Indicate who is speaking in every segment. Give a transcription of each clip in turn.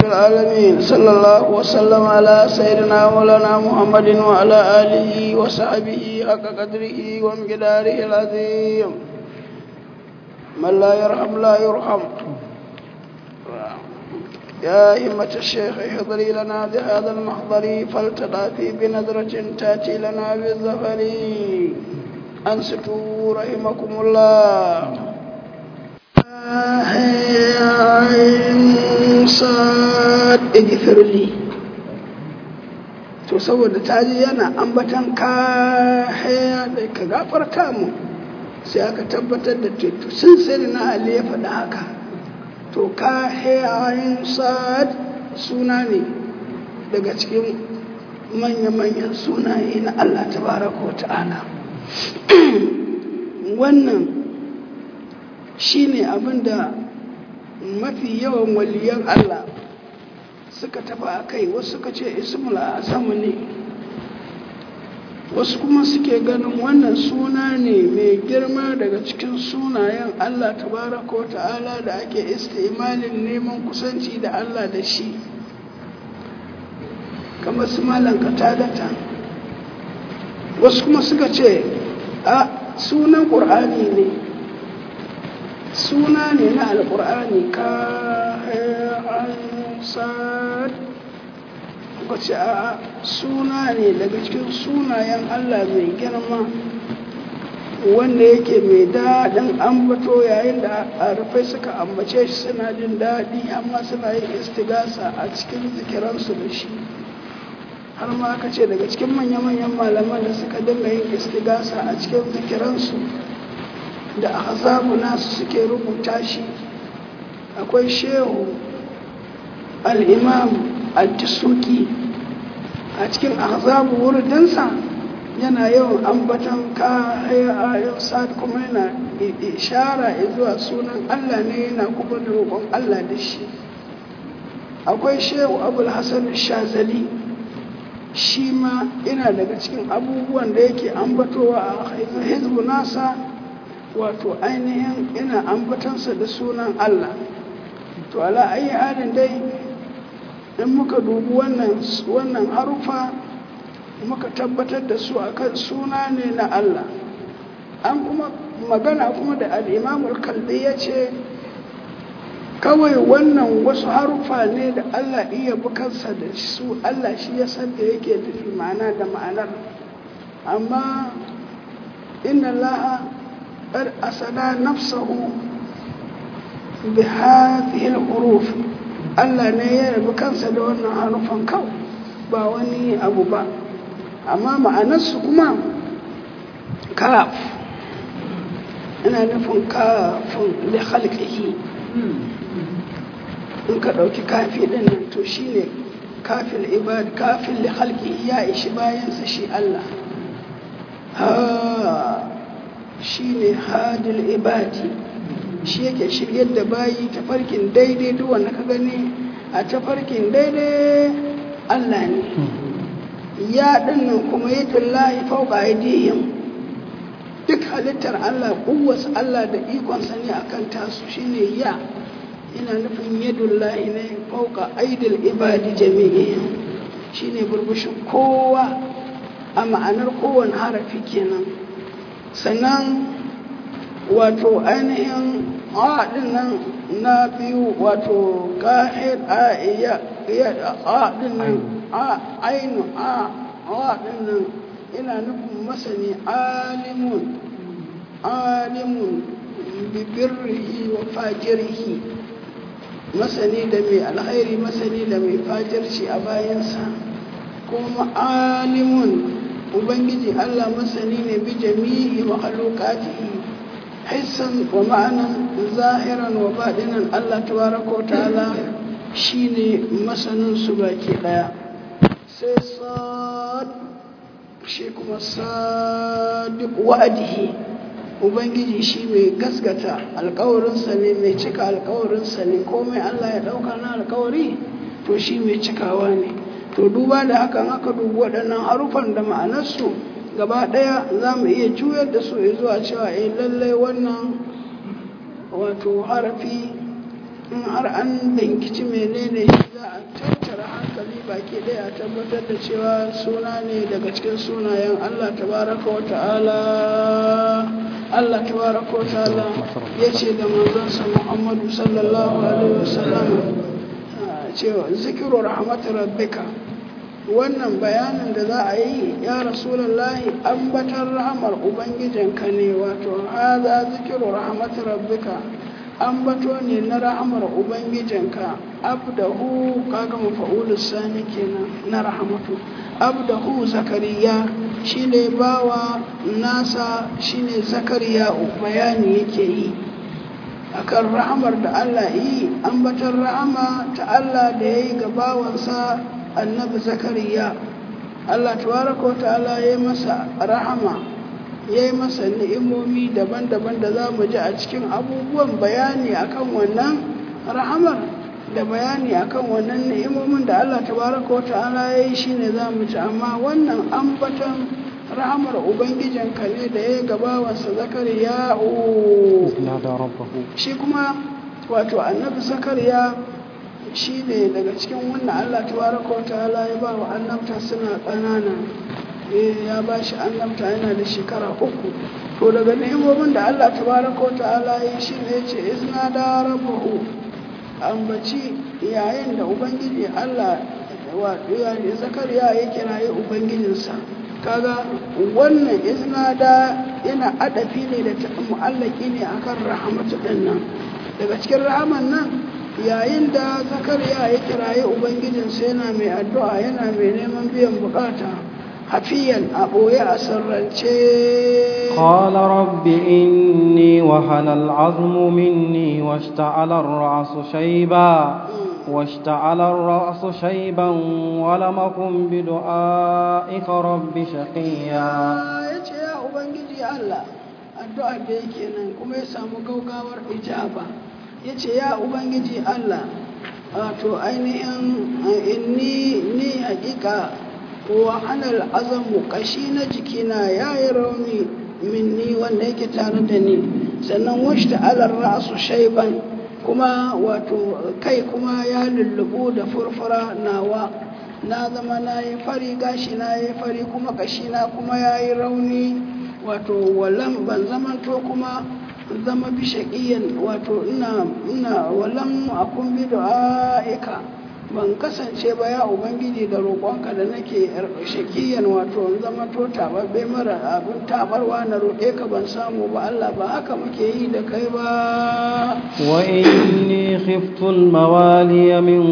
Speaker 1: العالمين صلى الله وسلم على سيدنا مولانا محمد وعلى آله وصحبه حق قدره ومقداره العظيم من لا يرحم لا يرحم يا همة الشيخ احضري لنا بهذا المحضر فلتضافي بنظرة تأتي لنا بالظفر أنصتوا رحمكم الله sad igfirli to saboda ta ji yana ambatan ka da ka gafarta mu sai aka tabbatar da teku sun sai na ali ya faɗi haka to ka sad suna ne daga cikin manya-manyan sunaye na Allah tabaraka wa ta'ala wannan shine abinda mafi yawan waliyan Allah suka tafa a kai wasu suka ce ismul azamu ne wasu kuma suke ganin wannan suna ne mai girma daga cikin sunayen Allah tabaraka wa ta'ala da ake istimalin neman kusanci da Allah da shi kamar su malan katadata wasu kuma suka ce a sunan ƙur'ani ne suna ne na alƙur'ani ka sad ce a suna ne daga cikin sunayen allah mai girma wanda yake mai daɗin ambato yayin da arafai suka ambace shi suna jin daɗi amma suna yin istigasa a cikin zikiransu da shi har ma aka ce daga cikin manya-manyan malaman da suka dinga yin istigasa a cikin zikiransu da ahzabu nasu suke rubuta shi akwai shehu al'imam al-tisuki a cikin ahzabu wurdinsa yana yawan ambatan kayan sa'ad kuma yana ishara zuwa sunan allah ne yana kuma da roƙon allah da shi akwai shehu abul hassan shazali shi ma yana daga cikin abubuwan da yake ambatowa a hizbu nasa wato ainihin ina ambatansa da sunan Allah to ala ayi halin dai in muka dubi wannan wannan harufa muka tabbatar da su akan suna ne na Allah an kuma magana kuma da al'imamul kalbi ya ce kawai wannan wasu harufa ne da Allah iya bukansa da su Allah shi ya san da yake nufi ma'ana da ma'anar amma inna laha قد أسدى نفسه بهذه الحروف Allah ne ya rabu kansa da wannan harufan kawai ba wani abu ba amma ma'anarsu kuma kaf ina nufin kafin da halƙihi in ka ɗauki kafi ɗin nan to shi ne kafin ibad kafin da halƙihi ya ishi bayansa shi Allah shi ne hadil ibadi shi yake shiryar da bayi tafarkin daidai duk wanda ka gani a tafarkin daidai Allah ne ya dinnan kuma yi tullahi fauka aidihim duk halittar Allah kuwasu Allah da ikonsa ne akan tasu shine ya ina nufin yadullahi ne fauka aidil ibadi jami'i shine burbushin kowa a ma'anar kowane harafi kenan sannan wato ainihin aɗin nan na biyu wato ƙa'id a iya aɗin nan a ainu a aɗin nan ina nufin masani alimun alimun bibirrihi wa fajirhi masani da mai alhairi masani da mai fajirci a bayansa kuma alimun ubangiji allah masani ne bi jami'i mahalukatihi hissan wa ma'anan zahiran wa baɗinan allah tabaraka wa ta'ala shine masanin su baki ɗaya sai sad shi kuma sadiq wa'adihi ubangiji shi mai gaskata alkawarinsa ne mai cika alkawarinsa ne komai allah ya ɗauka na alkawari to shi mai cikawa ne to duba da hakan aka dubi waɗannan harufan da ma'anarsu gaba ɗaya za mu iya juyar da su zuwa cewa eh lallai wannan wato harafi in har an binkici menene shi za a tattara hankali baki ɗaya a tabbatar da cewa suna ne daga cikin sunayen Allah tabaraka wa ta'ala Allah tabaraka wa ta'ala ya ce da manzansa Muhammadu sallallahu alaihi wasallam cewa zikiru rahmatu rabbika wannan bayanin da za a yi ya rasulallahi ambatar rahamar ubangijinka ne wato haza zikiru rahmatu rabbika ambato ne na rahamar ubangijinka abdahu kaga mafa'ulus sani kenan na rahmatu abdahu zakariya shine bawa nasa shine zakariya bayani yake yi akan rahamar da Allah yi ambatar rahama ta Allah da yayi ga bawansa annabi zakariya Allah tabaraka ta'ala ya masa rahama ya yi masa ni'imomi daban-daban da za mu ji a cikin abubuwan bayani akan wannan rahamar da bayani akan wannan ni'imomin da Allah tabaraka ta'ala ya yi shi ne za mu ji amma wannan ambatan rahamar ubangijinka ne da ya gabawansa zakariya shi kuma wato annabi zakariya shi ne daga cikin wannan Allah tabaraka wa ta'ala ya ba wa annabta suna ƙanana ya ba shi annabta yana da shekara uku to daga ni'imomin da Allah tabaraka wa ta'ala ya shi ne ce izna da rabahu ambaci yayin da ubangiji Allah wato ya zakariya ya kiraye ubangijinsa kaga wannan izna da yana adafi ne da mu'allaki ne akan rahmatu din nan daga cikin rahaman nan yayin da zakariya ya kiraye ubangijinsa yana mai addu'a yana mai neman biyan bukata hafiyan a ɓoye a sarrance
Speaker 2: قال رب إني وهن العظم مني واشتعل الرأس شيبا واشتعل الرأس شيبا ولم أكن بدعائك رب شقيا
Speaker 1: yace ya ubangiji Allah addu'ar da yake nan kuma ya samu gaugawar ijaba yace ya ubangiji Allah wato ainihin inni ni hakika wa hanal azamu kashi na jikina yayi rauni minni wanda yake tare da ni sannan washta alar ra'su shayban kuma wato kai kuma ya lullubu da furfura nawa na zama na yi fari gashi na yi fari kuma kashi na kuma ya yi rauni wato walam ban zamanto kuma zama bi shaƙiyan wato ina ina walam akun bi du'aika ban kasance ba ya ubangiji da roƙonka da nake shaƙiyan wato in zama to tababbe mara abin tabarwa na roƙe ka ban samu ba Allah ba haka muke yi da kai ba
Speaker 2: wa inni khiftu al-mawaliya min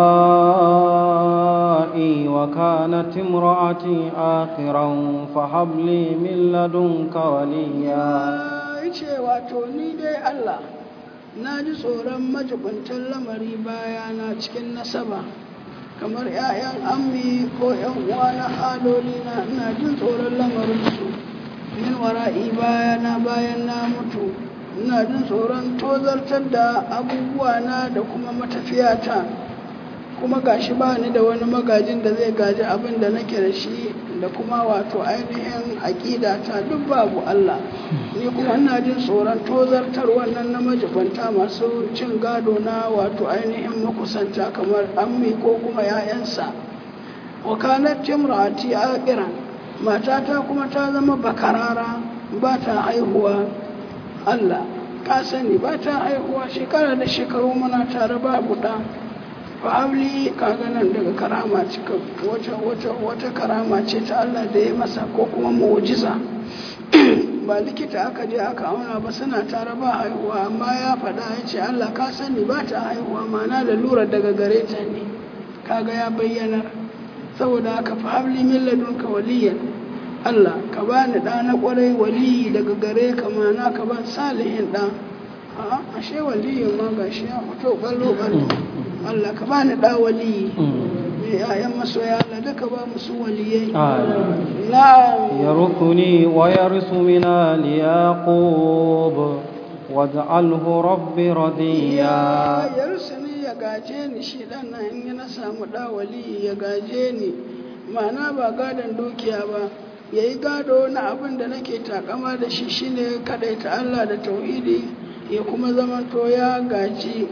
Speaker 2: wara'i wa kanat imra'ati akhiran fa hab li min ladunka waliya
Speaker 1: yace wato ni dai Allah na ji tsoron majibuntan lamari bayana cikin nasaba kamar 'ya'yan ammi ko 'yan uwa na haloli na ina jin tsoron lamarinsu min wara'i bayana bayan na mutu ina jin tsoron tozartar da abubuwa na da kuma matafiyata kuma gashi ba ni da wani magajin da zai gaji abin da nake da shi da kuma wato ainihin aƙidata duk babu Allah ni kuma ina jin tsoron tozartar wannan na majibanta masu cin gado na wato ainihin makusanta kamar ammi ko kuma 'ya'yansa wakalar timrati aqiran matata kuma ta zama bakarara ba ta haihuwa Allah ka sani ba ta haihuwa shekara da shekaru muna tare babu ɗa fa'abli kaga nan daga karama cika wata wata wata karama ce ta Allah da ya masa ko kuma mu'jiza ba likita aka je aka auna ba suna tare ba haihuwa amma ya faɗa ya ce Allah ka sani ba ta haihuwa mana da lura daga gare ta ne kaga ya bayyana saboda haka fa'abli min ladunka waliyan Allah ka bani ɗa na ƙwarai waliyi daga gare ka mana ka ban salihin ɗa a ashe waliyin ma gashi ya fito ɓallo ɓallo Allah ka bani da wali mai yayan masoya Allah duka ba musu waliyai na'am
Speaker 2: يرثني ويرث من آل يعقوب واجعله ربي رضيا
Speaker 1: ya rusuni ya gaje ni shi dan nan in na samu da wali ya gaje ni ma'ana ba gadon dukiya ba yayi gado na abin da nake takama da shi shine kadaita Allah da tauhidi ya kuma zamanto ya gaji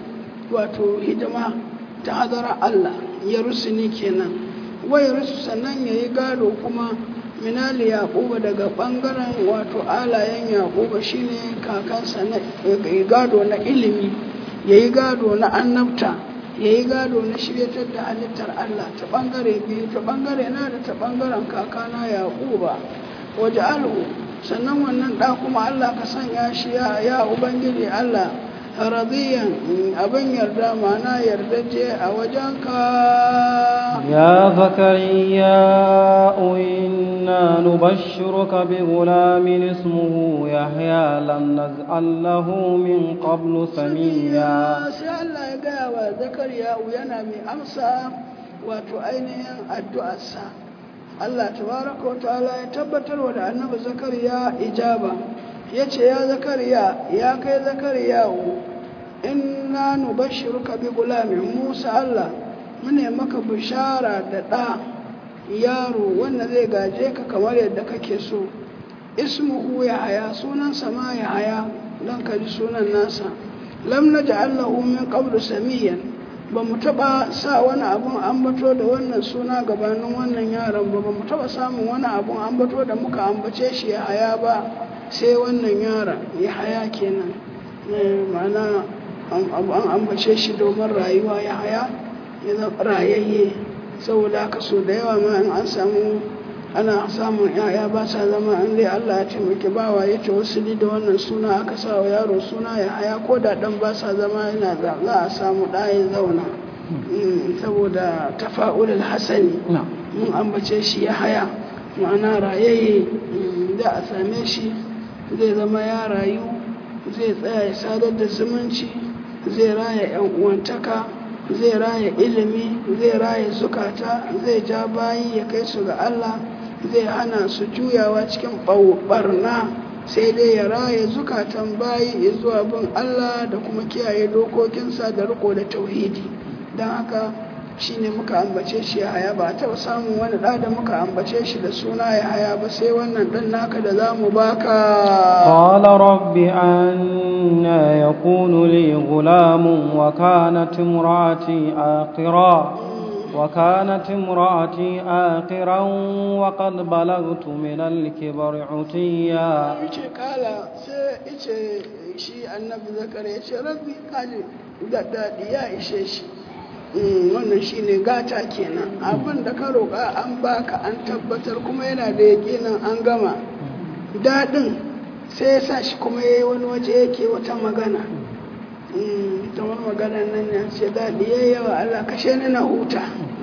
Speaker 1: wato hidima ta hadara Allah ya rusuni kenan wai rusu sannan ya yi gado kuma minali yaƙuba daga ɓangaren wato alayen yaƙuba shine kakansa na gado na ilimi ya yi gado na annabta ya yi gado na shiryatar da halittar Allah ta ɓangare biyu ta ɓangare na da ta ɓangaren kakana yaƙuba waje alhu sannan wannan ɗa kuma Allah ka sanya shi ya ubangiji Allah radiyan abin yarda mana yardaje a wajenka
Speaker 2: يا زكريا إنا نبشرك بغلام اسمه يحيى لم نجعل له من قبل سميا
Speaker 1: sai Allah ya gaya wa zakariya yana mai amsa wato ainihin addu'arsa Allah tabaraka wa ta'ala ya tabbatar wa da annabi zakariya ijaba yace ya zakariya ya kai zakariya inna nubashshiruka bi gulamin Musa Allah mune maka bishara da ɗa yaro wanda zai gaje ka kamar yadda kake so ismuhu ya haya sunansa ma ya haya don ka ji sunan nasa lam na ja'allahu min qablu samiyan ba mu taɓa sa wani abun ambato da wannan suna gabanin wannan yaron ba ba mu taɓa samun wani abun ambato da muka ambace shi ya haya ba sai wannan yaron ya haya kenan ma'ana an ambace shi domin rayuwa ya haya ya zama rayayye saboda haka so da yawa ma in an samu ana samun yaya ba sa zama an dai Allah ya taimaki bawa ya ce wasu da wannan suna aka sa wa yaro suna ya haya ko da dan ba sa zama yana za a samu ɗayan zauna saboda tafa'ulul hasani mun ambace shi ya haya ma'ana rayayye da a same shi zai zama ya rayu zai tsaya ya sadar da zumunci zai raya 'yan uwantaka zai raya ilimi zai raya zukata zai ja bayi ya kai su ga Allah zai hana su juyawa cikin barna sai dai ya raya zukatan bayi zuwa bin Allah da kuma kiyaye dokokinsa da riko da tauhidi don haka shi ne muka ambace shi ya haya ba taɓa samun wani ɗa da muka ambace shi da suna ya haya ba sai wannan ɗan naka da za mu baka
Speaker 2: قال رب أنا يكون لي غلام وكانت امرأتي آقرا وكانت امرأتي آقرا وقد بلغت من الكبر عتيا
Speaker 1: ice kala sai ice shi annabi zakar ya ce rabbi kaji daɗi ya ishe shi wannan shine gata kenan abin da ka roƙa an baka an tabbatar kuma yana da yaƙinin an gama daɗin sai ya sa shi kuma ya yi wani waje yake wata magana ta wani magana nan ya ce daɗi ya yawa Allah kashe ni na huta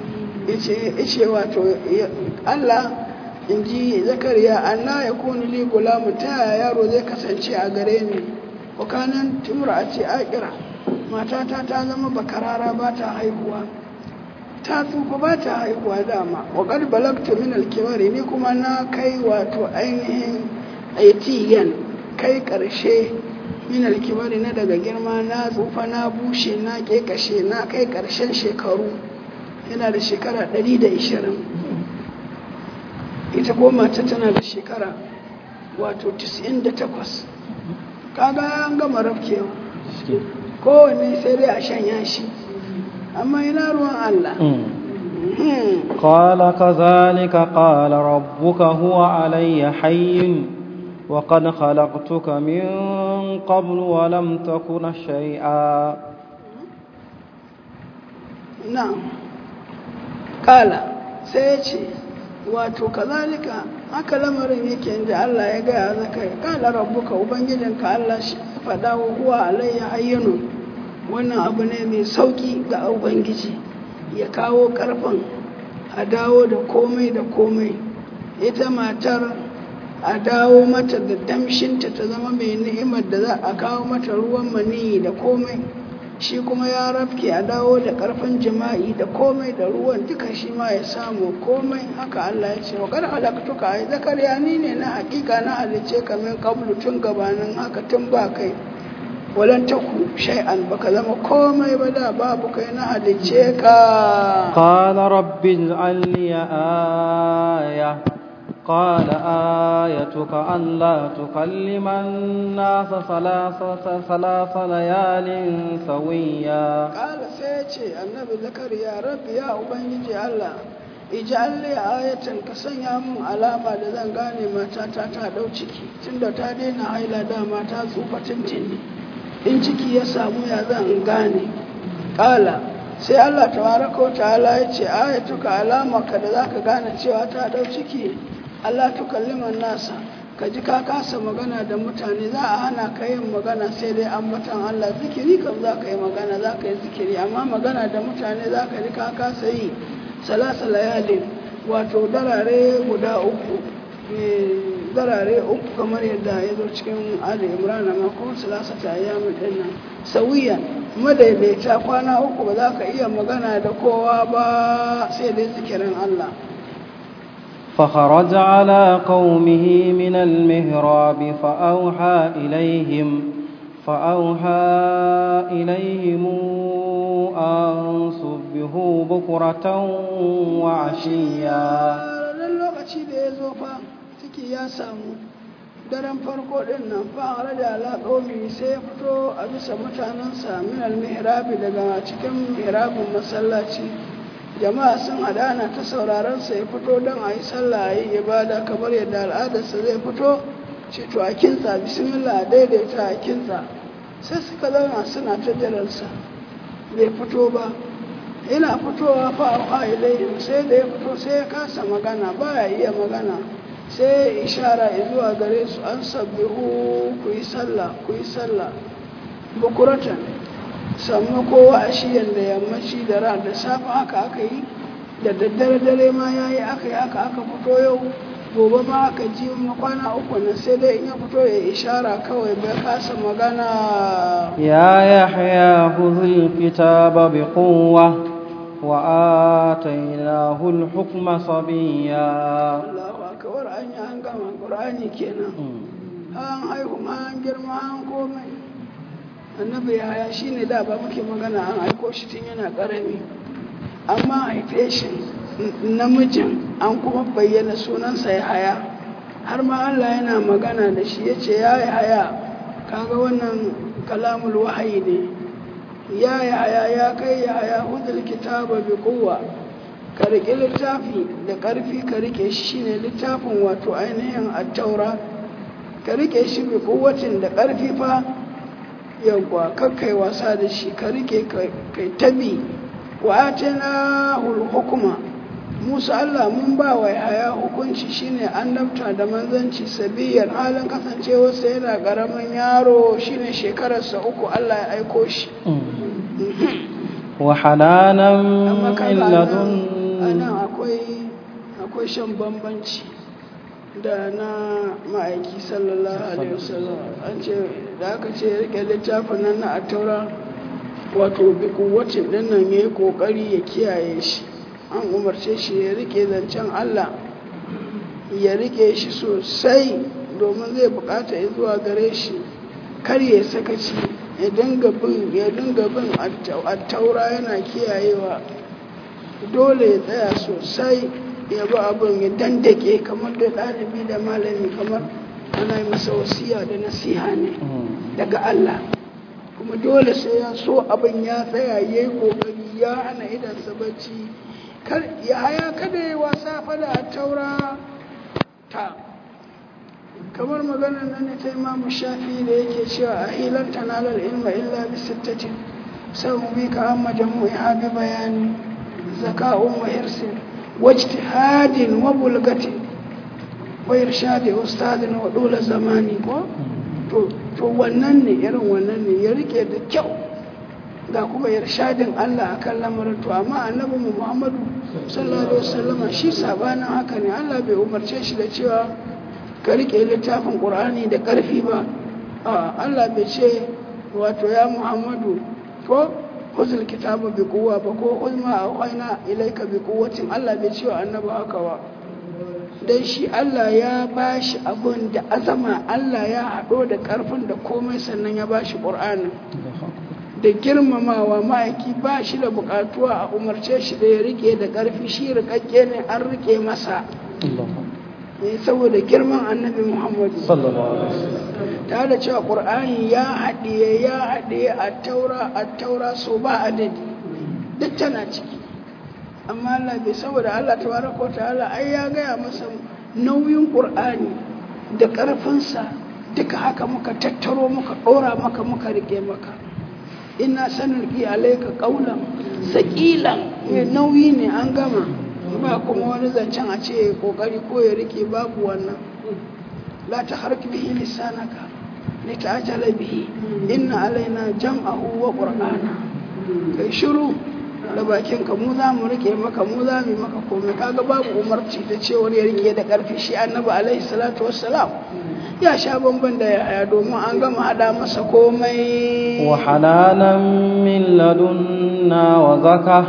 Speaker 1: ice wato Allah in ji zakariya anna ya kuni li gulamu ta yaya yaro zai kasance a gare ni wakanan timura a ce akira matata ta zama bakarara ba ta haihuwa ta tsufa ba ta haihuwa dama wakar balagta min alkimari ni kuma na kai wato ainihin aitiyan kai karshe min alkimari na daga girma na tsufa na bushe na kekashe na kai karshen shekaru yana da shekara 120 ita ko mata tana da shekara wato 98 kaga an gama rafkewa kowane sai dai a shanya shi amma ina ruwan Allah
Speaker 2: قال كذلك قال ربك هو علي حي وقد خلقتك من قبل ولم تكن شيئا
Speaker 1: نعم قال سيتي wato kazalika haka lamarin yake inda Allah ya gaya zaka kala rabbuka ubangijinka Allah shi faɗa wa huwa alayya hayyanu wannan abu ne mai sauki ga ubangiji ya kawo karfin a dawo da komai da komai ita matar a dawo mata da damshinta ta zama mai ni'imar da za a kawo mata ruwan maniyi da komai shi kuma ya rafke a dawo da karfin jima'i da komai da ruwan duka shi ma ya samu komai haka Allah ya ce wa kar halaktuka ai zakariya ni ne na hakika na halice ka min qablu tun gabanin haka tun ba kai walan taku shay'an baka zama komai ba da babu kai na halice ka
Speaker 2: قال رب اجعل لي آية قال آيتك ألا تكلم الناس ثلاثة ثلاث ليال سويا
Speaker 1: kala sai ya ce annabi zakariya rabbi ya ubangiji allah ij'al li ayatan ka sanya mun alama da zan gane matata ta dau ciki tunda ta daina haila dama ta tsufa tuntuni in ciki ya samu ya zan in gane kala sai allah tabaraka wa ta'ala ya ce ayatuka alamaka da zaka gane cewa ta dau ciki allah tukalliman nasa ka ji ka kasa magana da mutane za a hana ka yin magana sai dai ambatan Allah zikiri kam za ka yi magana za ka yi zikiri amma magana da mutane za ka ji ka kasa yi salasa layalin wato darare guda uku eh, darare uku kamar yadda ya zo cikin ali imran amma kuma salasa ta ayyamin din nan sawiya madaidaita kwana uku ba za ka iya magana da kowa ba sai dai zikirin Allah
Speaker 2: فخرج على قومه من المهراب فأوحى إليهم فأوحى إليهم أن سبحوا بكرة وعشيا
Speaker 1: ranar lokaci da ya zo fa ciki ya samu daren farko din nan fa a da alaƙomi sai ya fito a bisa mutanensa min almihrabi daga cikin mihrabin masallaci jama'a sun hadana ta sauraron sa ya fito don a yi sallah a yi ibada kamar yadda al'adarsa zai fito ce to a kintsa bismillah a daidaita a kintsa sai suka zauna suna ta jiransa bai fito ba yana fitowa fa a ilayhim sai da ya fito sai ya kasa magana baya iya magana sai ya ishara zuwa gare su an sabbihu ku yi sallah ku yi sallah bukuratan sannu kowa a shiyan da yammaci da ran da safe haka aka yi da daddare dare ma ya yi aka yi aka aka fito yau gobe ma aka ji ma kwana uku nan sai dai in ya fito ya ishara kawai bai kasa magana
Speaker 2: يا يحيى خذ الكتاب بقوة وآتيناه الحكم صبيا
Speaker 1: Allahu akbar an yi an gama Qur'ani kenan an haihu ma an girma an komai annabi yaya shine da ba muke magana an aiko shi tun yana karami amma haife shi namijin an kuma bayyana sunansa ya haya har ma Allah yana magana da shi ya ce ya haya kaga wannan kalamul wahayi ne ya haya ya kai ya haya hudul kitaba bi quwwa ka riƙe littafi da ƙarfi ka riƙe shi shine littafin wato ainihin attaura ka riƙe shi bi kuwatin da ƙarfi fa yawwa kakkai wasa da shi ka riƙe kai tabi wa atana hukuma musa allah mun ba wa haya hukunci shine annabta da manzanci sabiyar halin kasancewarsa yana ƙaramin yaro shine shekararsa uku allah ya aiko shi
Speaker 2: وحنانا
Speaker 1: amma
Speaker 2: من
Speaker 1: kaga
Speaker 2: لدن
Speaker 1: a nan akwai akwai shan bambanci da na ma'aiki sallallahu alaihi wasallam an ce da aka ce ya rike littafin nan na attaura wato bi kuwacin din nan ya yi kokari ya kiyaye shi an umarce shi ya rike zancen allah ya rike shi sosai domin zai bukata ya zuwa gare shi kar ya sakaci ya dinga bin ya dinga bin attaura yana kiyayewa dole ya tsaya sosai ya bi abin ya dandake kamar da ɗalibi da malami kamar ana yi masa wasiya da nasiha ne daga Allah kuma dole sai ya so abin ya tsaya ya yi ƙoƙari ya hana idansa bacci kar ya haya kada ya wasa fada a taura ta kamar maganar nan ne ta imamu shafi da yake cewa a hilar tanalar ilma illa bi sittatin sau bi ka amma jamu'i bi bayani zaka'un wa hirsin wajtihadin wa bulgatin wa irshadi ustadin wa dole zamani ko to to wannan ne irin wannan ne ya rike da kyau ga kuma irshadin Allah akan lamarin to amma annabi mu Muhammadu sallallahu alaihi wasallama shi sabanin haka ne Allah bai umarce shi da cewa ka rike littafin Qur'ani da karfi ba a Allah bai ce wato ya Muhammadu ko khuzul kitaba bi quwwa ba ko uzma awaina ilaika bi quwwatin Allah bai ce wa annabi haka ba dan shi Allah ya bashi abun da azama Allah ya hado da karfin da komai sannan ya bashi Qur'ani da girmamawa ma'aiki ba shi da bukatuwa a umarce shi da ya rike da karfi shi rikakke ne an rike masa ne saboda girman annabi muhammadu
Speaker 2: sallallahu alaihi wasallam
Speaker 1: tare da cewa ƙur'ani ya haɗiye ya haɗiye a taura a taura so ba adadi duk tana ciki amma Allah bai saboda Allah tabaraka wa ta'ala ai ya gaya masa nauyin ƙur'ani da ƙarfinsa duka haka muka tattaro muka ɗora maka muka rike maka ina sanarki alaika ƙaunan saƙilan mai nauyi ne an gama ba kuma wani zancen a ce ƙoƙari ko ya rike babu wannan la ta harki bihi lisanaka li ta'jala bihi inna alaina jam'ahu wa qur'ana kai shiru da bakinka mu za mu rike maka mu za mu maka komai kaga babu umarci da cewar ya rike da ƙarfi shi annabi alaihi salatu wassalam ya sha bamban da yaya domin an gama hada masa komai
Speaker 2: وحنانا من لدنا وزكاة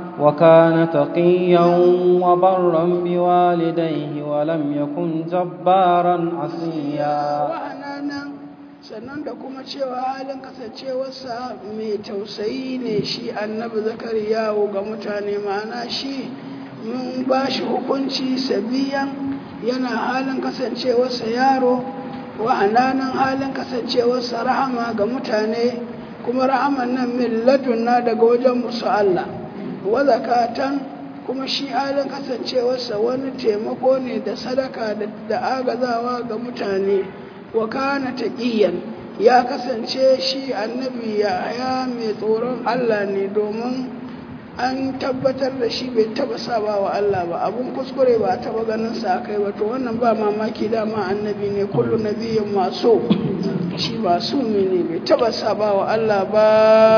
Speaker 2: وكان تقيا وبرا بوالديه ولم يكن جبارا عصيا
Speaker 1: wahananan sannan da kuma cewa halin kasancewarsa mai tausayi ne shi annabi zakariyawo ga mutane ma'ana shi mun ba shi hukunci sabiyan yana halin kasancewarsa yaro wahananan halin kasancewarsa rahama ga mutane kuma rahaman nan min ladunna daga wajen musu Allah wa zakatan kuma shi halin kasancewarsa wani taimako ne da sadaka da agazawa ga mutane wa kana taqiyan ya kasance shi annabi ya mai tsoron Allah ne domin an tabbatar da shi bai taba saba wa Allah ba abun kuskure ba taba ganin sa kai ba to wannan ba mamaki dama annabi ne kullu nabiyyin maso shi ba su ne bai taba saba wa Allah ba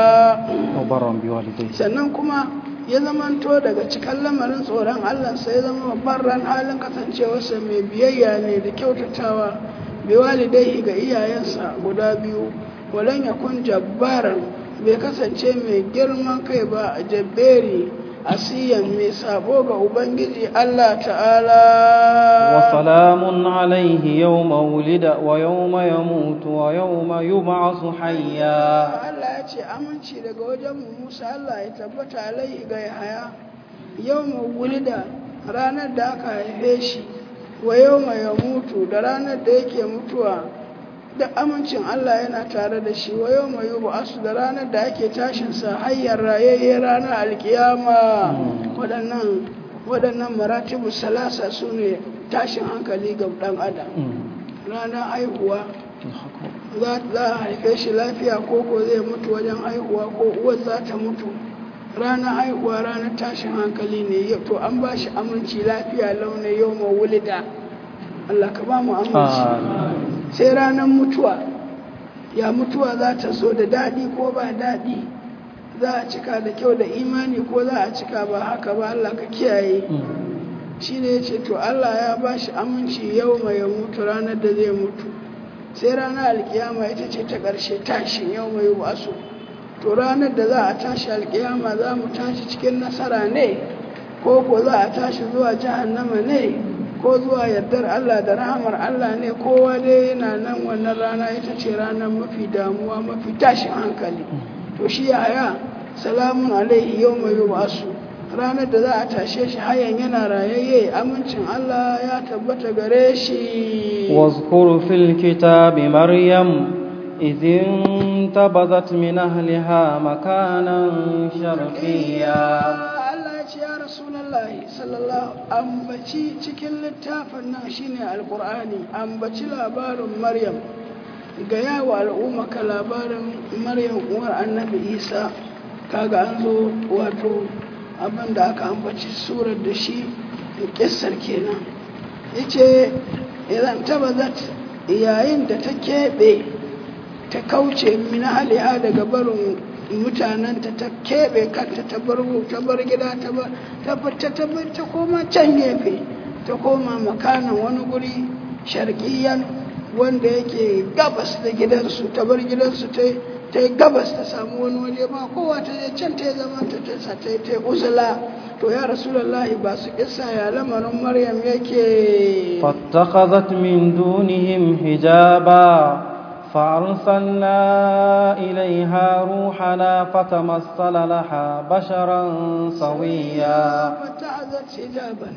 Speaker 2: وبرا بوالديه
Speaker 1: sannan kuma ya zamanto daga cikin lamarin tsoron Allah sai ya zama babban halin kasancewarsa mai biyayya ne da kyautatawa bai walidai ga iyayensa guda biyu walan yakun jabbaran bai kasance mai girman kai ba a jabberi asiyan mai sabo ga ubangiji Allah ta'ala
Speaker 2: وسلام عليه يوم ولد ويوم يموت ويوم يبعث حيا
Speaker 1: Allah ya ce aminci daga wajen mu Musa Allah ya tabbata alaihi ga Yahaya yau wulida ranar da aka haife shi wa yau ya mutu da ranar da yake mutuwa da amincin Allah yana tare da shi wa yau mai yubu asu da ranar da ake tashinsa hanyar rayayye ranar alkiyama waɗannan waɗannan maratibu salasa su ne tashin hankali ga ɗan adam ranar haihuwa za a haife shi lafiya ko ko zai mutu wajen haihuwa ko uwar za ta mutu ranar haihuwa ranar tashin hankali ne to an ba shi aminci lafiya launin yau ma wulida Allah ka ba mu aminci sai ranar mutuwa ya mutuwa za ta so da daɗi ko ba daɗi za a cika da kyau da imani ko za a cika ba haka ba Allah ka kiyaye shi ne ya ce to Allah ya ba shi aminci yau mai ya mutu ranar da zai mutu sai ranar alkiyama ita ce ta ƙarshe tashin yau mai wasu to ranar da za a tashi alkiyama za mu tashi cikin nasara ne ko ko za a tashi zuwa jahannama ne ko zuwa yardar Allah da rahamar Allah ne kowa dai yana nan wannan rana ita ce ranar mafi damuwa mafi tashin hankali to shi yaya salamun alaihi yau mai wasu ranar da za a tashe shi hayan yana rayayye amincin Allah ya tabbata gare shi
Speaker 2: واذكر في الكتاب مريم إذ انتبذت من أهلها مكانا شرقيا
Speaker 1: Allah ya ce ya Rasulullahi sallallahu ambaci cikin littafin nan shine alkur'ani ambaci labarin Maryam ga yawa al'umma ka labarin Maryam uwar Annabi Isa kaga an zo wato abin da aka ambaci surar da shi kissar kenan yace idan tabazat yayin da ta keɓe ta kauce min haliha daga barin mutanenta ta keɓe kanta ta bar ta bar gida ta bar ta ta ta koma can gefe ta koma makanan wani guri sharqiyan wanda yake gabas da gidansu ta bar gidansu ta ta yi gabas ta samu wani waje ba kowa ta je can ta zama ta ta ta ta uzula to ya rasulullahi ba su kissa ya lamarin maryam yake
Speaker 2: فاتخذت من دونهم حجابا فأرسلنا إليها روحنا فتمثل لها بشرا سويا
Speaker 1: fata'azat hijaban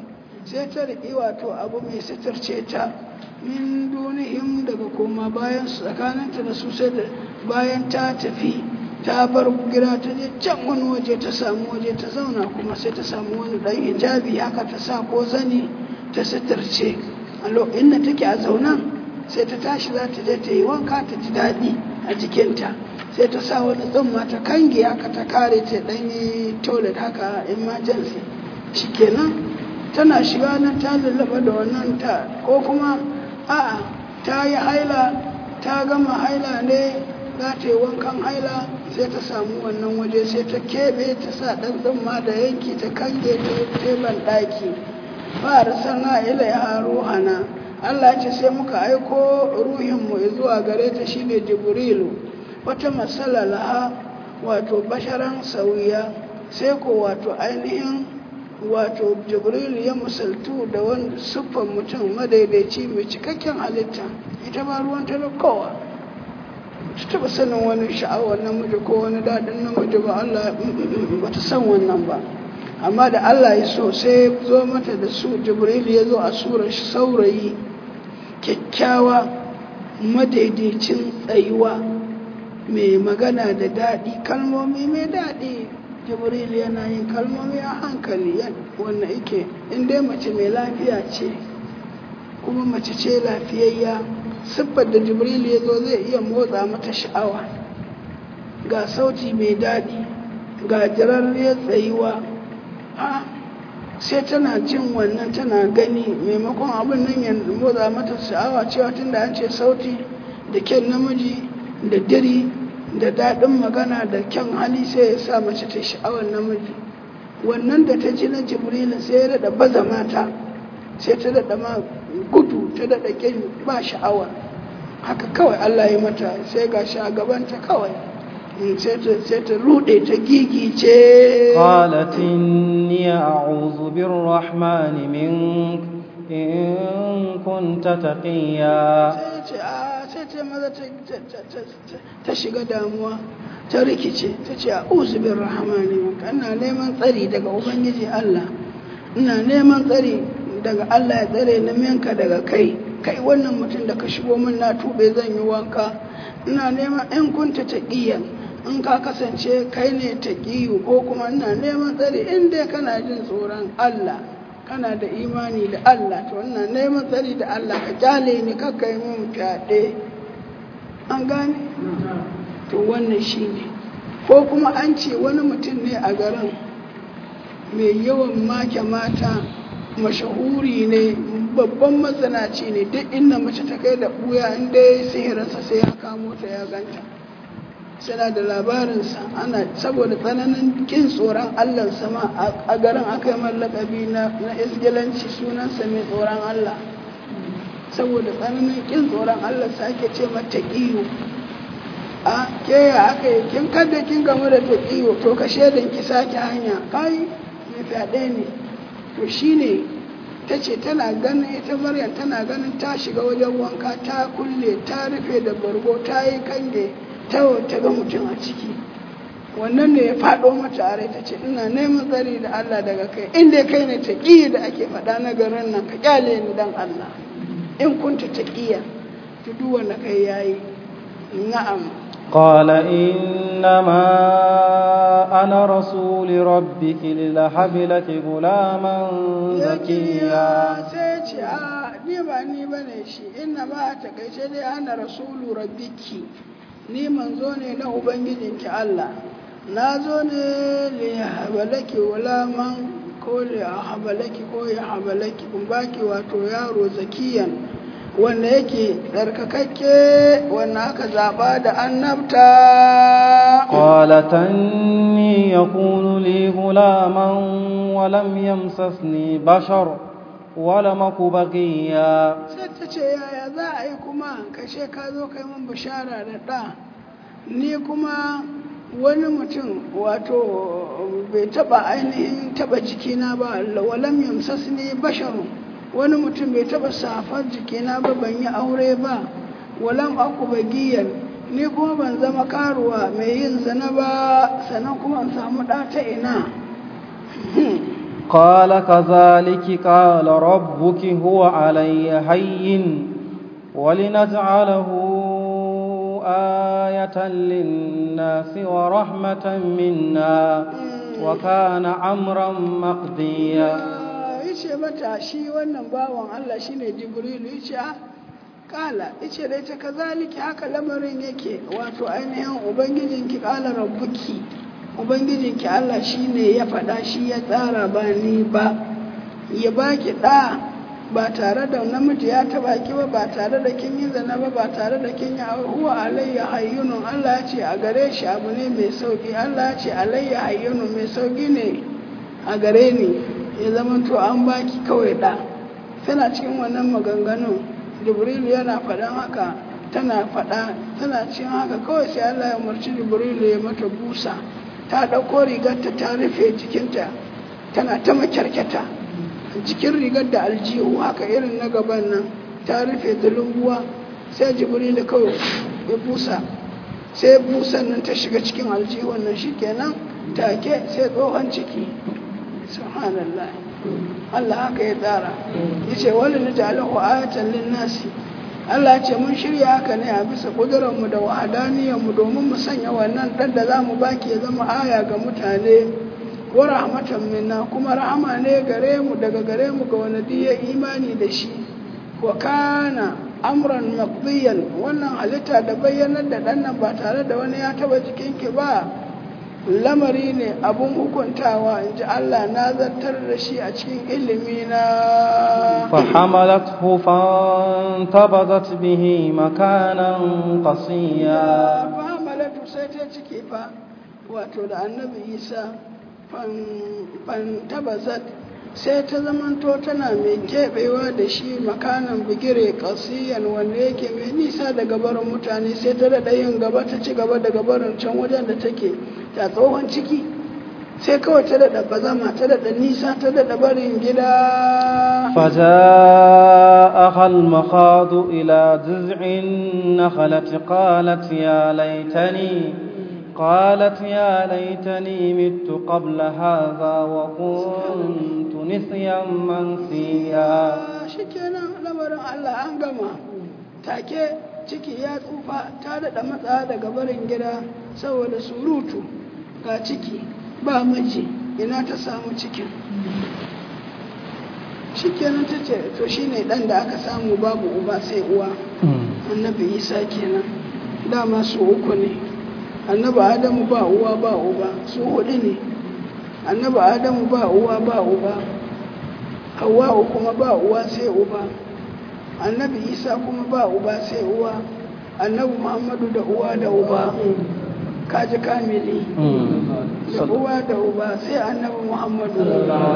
Speaker 1: sai ta riƙi wato abu mai sitarce ta min dunihim daga koma bayan su tsakaninta da su sai da bayan ta tafi ta bar gira ta je can wani waje ta samu waje ta zauna kuma sai ta samu wani ɗan hijabi haka ta sa ko zani ta sitarce a lokacin da take a zaunan sai ta tashi za ta je ta yi wanka ta ji daɗi a jikinta sai ta sa wani tsumma ta kange haka ta kare ta ɗan yi toilet haka emergency shikenan tana shiga nan ta lullaba da wannan ta ko kuma a'a ta yi haila ta gama haila ne za ta yi wankan haila sai ta samu wannan waje sai ta keɓe ta sa ɗan tsumma da yanki ta kange ta teban ɗaki fara sana ila ya ruhana Allah ce sai muka aiko ruhinmu zuwa gare ta shine jibrilu wata matsala laha wato basharan sauya sai ko wato ainihin wato jibrilu ya musaltu da wani siffan mutum madaidaici mai cikakken halitta ita ma ruwan ta kowa ta taba sanin wani sha'awar namiji ko wani daɗin namiji ba Allah ba ta san wannan ba amma da Allah ya so sai zo mata da su jibrilu ya zo a surar saurayi kyakkyawa madaidaicin tsayuwa mai magana da daɗi kalmomi mai daɗi jibril yana yin kalmomi a hankali wannan ike inda mace mai lafiya ce kuma mace ce lafiyayya siffar da jibril ya zo zai iya motsa mata sha'awa ga sauti mai daɗi ga jirarriyar tsayuwa ha sai tana jin wannan tana gani maimakon abin nan ya motsa mata sha'awa cewa tunda an ce sauti da kyan namiji da diri da daɗin magana da kyan hali sai ya sa mace ta sha'awar namiji wannan da ta ji na jibrilin sai ya daɗa baza mata sai ta daɗa ma gudu ta daɗa ƙin ba sha'awa haka kawai allah ya mata sai ga shi a gabanta kawai sai ta rude ta gigice
Speaker 2: قالت إني أعوذ بالرحمن منك إن كنت تقيا
Speaker 1: sai ce maza ta shiga damuwa ta rikice ta ce a uzubin rahamani maka ina neman tsari daga ubangiji Allah ina neman tsari daga Allah ya tsare na minka daga kai kai wannan mutum da ka shigo min na tube zan yi wanka ina neman in kunta taqiyan in ka kasance kai ne taqiyu ko kuma ina neman tsari in dai kana jin tsoron Allah kana da imani da Allah to ina neman tsari da Allah ka kyale ni kakka yi mun fyaɗe an gane to wannan shi ne ko kuma an ce wani mutum ne a garin mai yawan make mata mashahuri ne babban matsanaci ne duk inda mace ta kai da ɓuya inda ya yi sihirinsa sai ya kamo ta ya ganta suna da labarinsa ana saboda tsananin kin tsoron allah sama a garin aka yi mallakabi na isgilanci sunansa mai tsoron allah saboda tsananin kin tsoron allah sa ake ce mata iyo a ke ya aka yi kin kada kin gamu da ta iyo to ka shaidan ki sake hanya kai mai fyaɗe ne to shine ta ce tana ganin ita maryam tana ganin ta shiga wajen wanka ta kulle ta rufe da bargo ta yi kange ta ta ga mutum a ciki wannan ne ya faɗo mata a rai ta ce ina neman tsari da Allah daga kai inda kai ne taƙiyya da ake faɗa na garin nan ka kyale ni dan Allah in kunta taƙiyya to duk wanda kai yayi na'am
Speaker 2: قال إنما أنا رسول ربك للهب لك غلاما زكيا
Speaker 1: sai ce a ni ba ni bane shi inna ma a takaice dai ana rasulu rabbiki ni manzo ne na ubangijinki Allah na zo ne li habalaki gulaman ko li habalaki ko ya habalaki kun baki wato yaro zakiyan wanda yake tsarkakakke wanda aka zaba da annabta
Speaker 2: قالت أني يكون لي غلاما ولم يمسسني بشر ولم أك بغيا
Speaker 1: sai ta ce yaya za a yi kuma kashe ka zo kai min bishara da ɗa ni kuma wani mutum wato bai taba ainihin taba jikina ba walam yamsasni basharun wani mutum bai taba safar jikina ba ban yi aure ba walam aku bagiyan ni kuma ban zama karuwa mai yin zana ba sannan kuma in samu ɗa ta ina
Speaker 2: قال كذلك قال ربك هو علي هين ولنجعله آية للناس ورحمة منا وكان أمرا مقضيا
Speaker 1: yace mata shi wannan bawan Allah shine Jibrilu yace a kala yace dai ta kazaliki haka lamarin yake wato ainihin ubangijinki kala rabbuki ubangijinki Allah shine ya faɗa shi ya tsara ba ni ba ya baki ɗa ba tare da namiji ya taɓa ki ba ba tare da kin yi zana ba ba tare da kin yi huwa alayya hayyunun Allah ya ce a gare shi abu ne mai sauki Allah ya ce alayya hayyunun mai sauki ne a gare ni ya zama to an baki kawai ɗa tana cikin wannan maganganun jibrilu yana faɗan haka tana faɗa tana cikin haka kawai sai Allah ya umarci jibrilu ya mata busa ta ɗauko rigarta ta rufe jikinta tana ta makyarkyata jikin rigar da aljihu haka irin na gaban nan ta rufe zulumbuwa sai jibrilu kawai ya busa sai busan nan ta shiga cikin aljihun nan shikenan take sai tsohon ciki subhanallah Allah haka ya tsara yace wani na ja'alahu ayatan lin-nasi Allah ce mun shirya haka ne a bisa ƙudurarmu da wahadaniyarmu domin mu sanya wannan ɗan da za mu baki ya zama aya ga mutane wa rahmatan minna kuma rahama ne gare mu daga gare mu ga wani ya imani da shi wa kana amran maqdiyan wannan halitta da bayyanar da ɗan nan ba tare da wani ya taba jikinki ba lamari ne abun hukuntawa in ji Allah na zartar da shi a cikin ilimi na
Speaker 2: فحملته فانتبذت به مكانا قصيا
Speaker 1: fahamalatu sai ta ciki fa wato da annabi isa fantabazat sai ta zamanto tana mai keɓewa da shi makanan bigire kasiyan wanda yake mai nisa daga barin mutane sai ta daɗa yin gaba ta ci gaba daga barin can wajen da take ta tsohon ciki sai kawai ta daɗa bazama ta daɗa nisa ta daɗa barin gida
Speaker 2: فجاءها المخاض إلى جذع النخلة قالت يا ليتني قالت يا ليتني مت قبل هذا وكنت نسيا منسيا
Speaker 1: shikenan lamarin Allah an gama take ciki ya tsufa ta daɗa matsa daga barin gida saboda surutu ga ciki ba miji ina ta samu cikin shikenan ta ce to shine ɗan da aka samu babu uba sai uwa annabi isa kenan dama su uku ne annabi adamu ba uwa ba uba su hudu ne annabi adamu ba uwa ba uba hawa'u kuma ba uwa sai uba annabi isa kuma ba uba sai uwa annabi muhammadu da uwa da uba kaji kamili da uwa da uba sai annabi muhammadu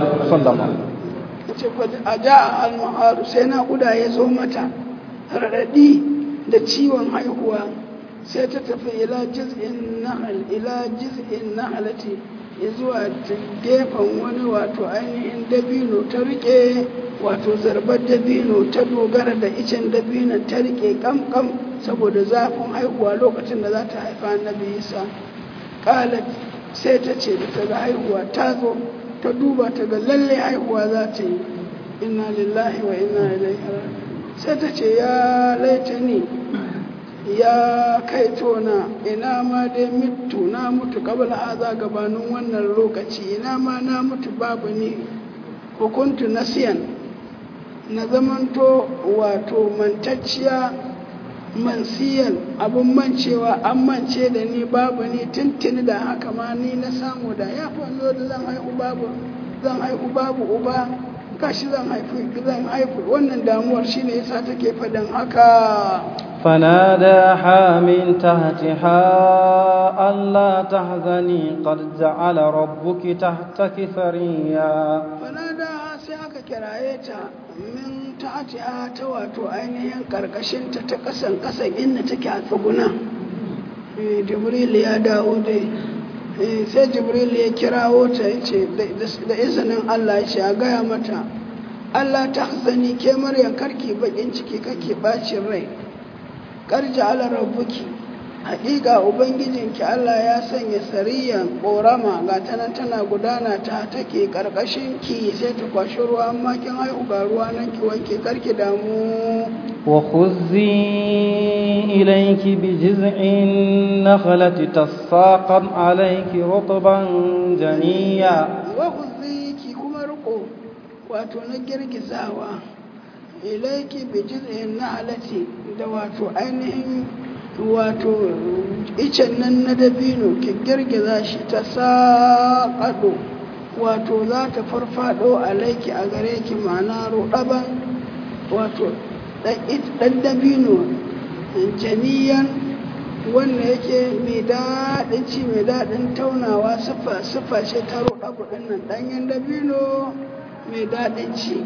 Speaker 1: ce a ja al-maharu sai naƙuda ya zo mata raɗaɗi da ciwon haihuwa sai ta tafi ila jiz'in nahal ila jiz'in nahalati zuwa gefen wani wato ainihin dabino ta rike wato zarbar dabino ta dogara da icen dabino ta rike kamkam saboda zafin haihuwa lokacin da za ta haifa annabi isa kalat sai ta ce da ta ga haihuwa ta zo ta duba ta ga lalle haihuwa za ta yi inna lillahi wa inna ilaihi sai ta ce ya laitani ya kai tona ina ma dai mitu na mutu kabla haza gabanin wannan lokaci ina ma na mutu babu ni hukuntu nasiyan na zamanto wato mantacciya mansiyan abin mancewa an mance da ni babu ni tuntuni da haka ma ni na samu da ya fanzo da zan haihu babu zan haihu babu uba kashi zan haifu zan haifu wannan damuwar shine yasa take faɗin haka
Speaker 2: فناداها من تحتها ألا تحزني قد جعل ربك تحتك ثريا
Speaker 1: fanada sai aka kiraye ta min ta'atiha ta wato ainihin karkashinta ta kasan kasan inda take a tsuguna Eh, jibril ya dawo dai Eh, sai jibril ya kirawo ta ya ce da izinin allah ya ce a gaya mata allah ta hasani ke maryam karki bakin ciki kake bacin rai karja ala rabbuki haƙiƙa ubangijinki Allah ya sanya sariyan ƙorama ga ta nan tana gudana ta take ƙarƙashin ki sai ta kwashi ruwa amma kin haihu ga ruwa nan ki wanke karki damu
Speaker 2: وخذي إليك بجذع النخلة تساقط عليك رطبا جنيا
Speaker 1: wahuzi ki kuma riko wato na girgizawa ilaiki bi jiz'in nahlati da wato ainihin wato icen nan na dabino ki girgiza shi ta saƙaɗo wato za ta farfado alaiki a gare ki ma'ana ruɗaban wato ɗan dabino janiyan wanda yake mai daɗin ci mai daɗin taunawa siffa siffa ce ta roɗa kuɗin nan ɗanyen dabino mai daɗin ci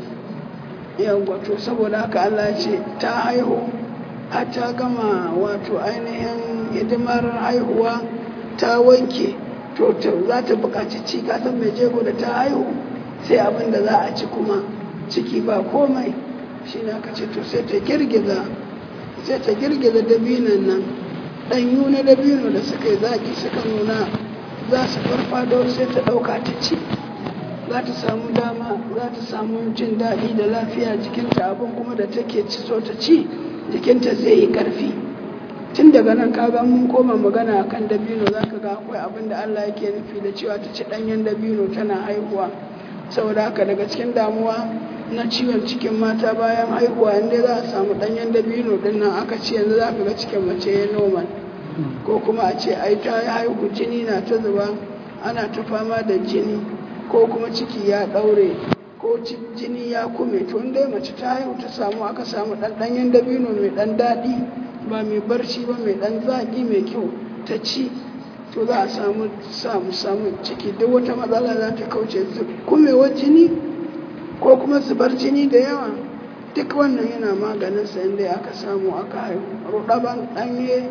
Speaker 1: yawwa to saboda haka Allah ce ta haihu har ta gama wato ainihin hidimar haihuwa ta wanke to za ta buƙaci ci kasan mai jego da ta haihu sai abin da za a ci kuma ciki ba komai shi na ka ce to sai ta girgiza sai ta girgiza dabinan nan ɗanyu na dabino da suka yi zaƙi suka nuna za su farfado sai ta ɗauka ta ci za ta samu dama za ta samu jin daɗi da lafiya jikinta abin kuma da take ci so ta ci jikinta zai yi ƙarfi tun daga nan kaga mun koma magana akan dabino za ka ga akwai abin da Allah yake nufi da cewa ta ci ɗanyen dabino tana haihuwa saboda haka daga cikin damuwa na ciwon cikin mata bayan haihuwa inda za a samu ɗanyen dabino ɗin nan aka ce yanzu za ka ga cikin mace ya normal ko kuma a ce ai ta haihu jini na ta zuba ana ta fama da jini ko kuma ciki ya ɗaure ko jini ya kume to dai mace ta haihu ta samu aka samu ɗan ɗanyen dabino mai ɗan daɗi ba mai barci ba mai ɗan zaƙi mai kyau ta ci to za a samu samu samu ciki duk wata matsala za ta kauce kumewar jini ko kuma zubar jini da yawa duk wannan yana maganin sa inda aka samu aka haihu rudaban ɗanye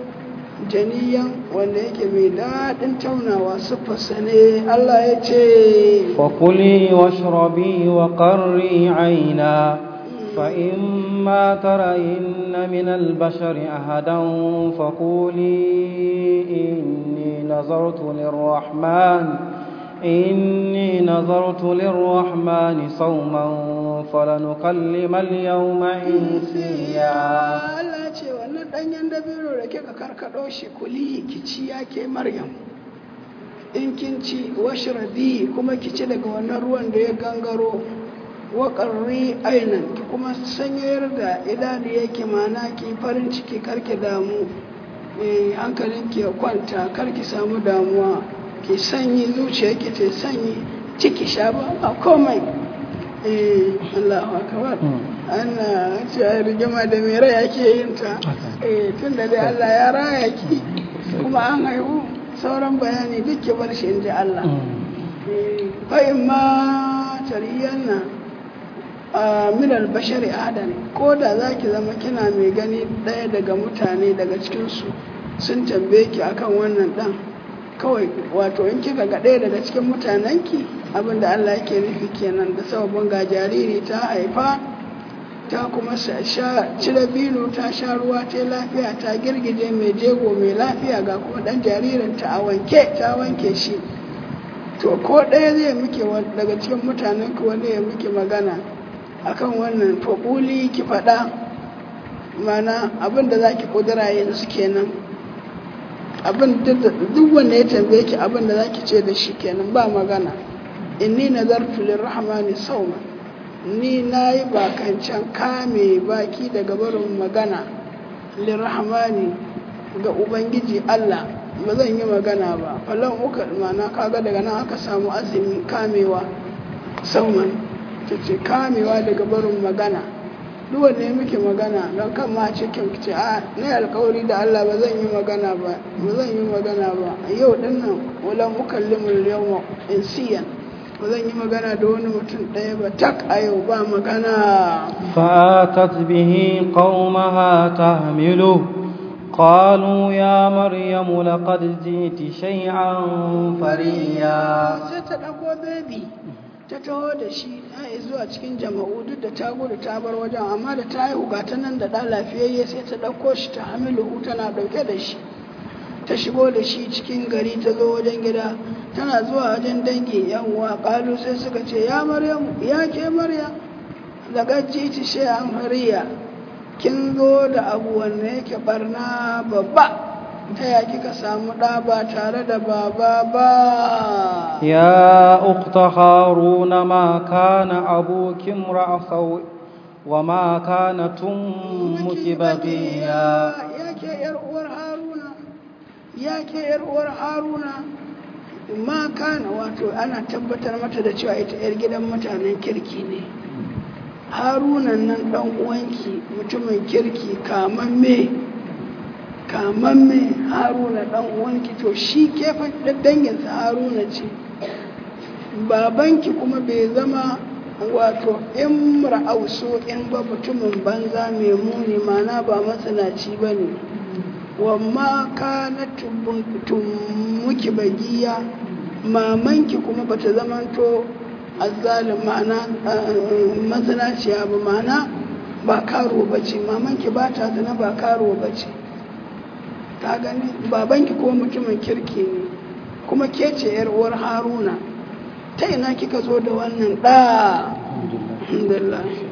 Speaker 1: janiyan wanda yake mai daɗin taunawa siffarsa ne Allah ya ce
Speaker 2: fakuli washrabi wa qarri aina فإما ترين من البشر أحدا فقولي إني نظرت للرحمن إني نظرت للرحمن صوما فلنكلم اليوم إنسيا
Speaker 1: Allah ce wannan ɗanyen dabino da kika karkaɗo shi kuli ki ci yake Maryam in kin ci washrabi kuma ki ci daga wannan ruwan da ya gangaro waƙarri ainan ki kuma sanyayar da idanu yake mana ki farin ciki karki damu hankalin ki ya kwanta karki samu damuwa ki sanyi zuciya ki ta sanyi ciki sha ba a komai eh Allahu akbar ana ce rigima da mai rai ake yin ta eh tun da dai Allah ya raya ki kuma an haihu sauran bayani duk ki bar shi in ji Allah fa in ma tariyanna min albashari adan ko da za ki zama kina mai gani ɗaya daga mutane daga cikinsu sun tambaye ki akan wannan ɗan kawai wato in kika ga ɗaya daga cikin mutanenki abinda Allah yake nufi kenan da sababin ga jariri ta haifa ta kuma sha cire bino ta sha ruwa ta lafiya ta girgije mai jego mai lafiya ga kuma ɗan jaririn ta a wanke ta wanke shi to ko ɗaya zai muke daga cikin mutanenki wanda ya muke magana akan wannan faɓuli ki faɗa mana abin da za ki ƙudura yanzu kenan abin duk wanda ya tambaye ki abin da za ki ce da shi kenan ba magana inni nazartu lirrahmani sauma ni na yi bakancan kame baki daga barin magana lirrahmani ga ubangiji Allah ba zan yi magana ba falon uka mana kaga daga nan aka samu azumi kamewa sauman ta ce kamewa daga barin magana duk wanda ya muke magana don kan ma cikin ce a na alkawari da Allah ba zan yi magana ba ba zan yi magana ba yau din nan wala mukallimul yawma insiyan ba zan yi magana da wani mutum ɗaya ba tak a yau ba magana
Speaker 2: فآتت به قومها تحمله قالوا يا مريم لقد جئت شيئا فريا
Speaker 1: sai ta ɗago bebi ta taho da shi ta zuwa cikin jama'u duk da ta gudu ta bar wajen amma da ta haihu ga ta nan da ɗan lafiyayye sai ta ɗauko shi ta hamilu tana ɗauke da shi ta shigo da shi cikin gari ta zo wajen gida tana zuwa wajen dangi yan uwa kalu sai suka ce ya maryam ya ke maryam daga jiti shi an hariya kin zo da abu wanda yake barna babba ta ya kika samu ɗa ba tare da baba ba
Speaker 2: يا أخت هارون ما كان أبوك امرأ سوء وما كانت أمك بغيا
Speaker 1: ya ke yar uwar haruna ya ke yar uwar haruna ma kana wato ana tabbatar mata da cewa ita yar gidan mutanen kirki ne haruna nan dan uwanki mutumin kirki kamamme kamamme haruna dan uwanki to shi kefa danginsa haruna ce babanki kuma bai zama wato in ra'auso in ba mutumin banza mai muni mana ba matsanaci ba ne wamma ka na muki bagiya mamanki kuma bata zamanto azzalin mana matsanaciya ba mana ba karo ba ce mamanki ba ta zana ba karo ba ce ta gani babanki ko mutumin kirki ne kuma ke ce yar uwar haruna ta ina kika zo da wannan ɗa alhamdulillah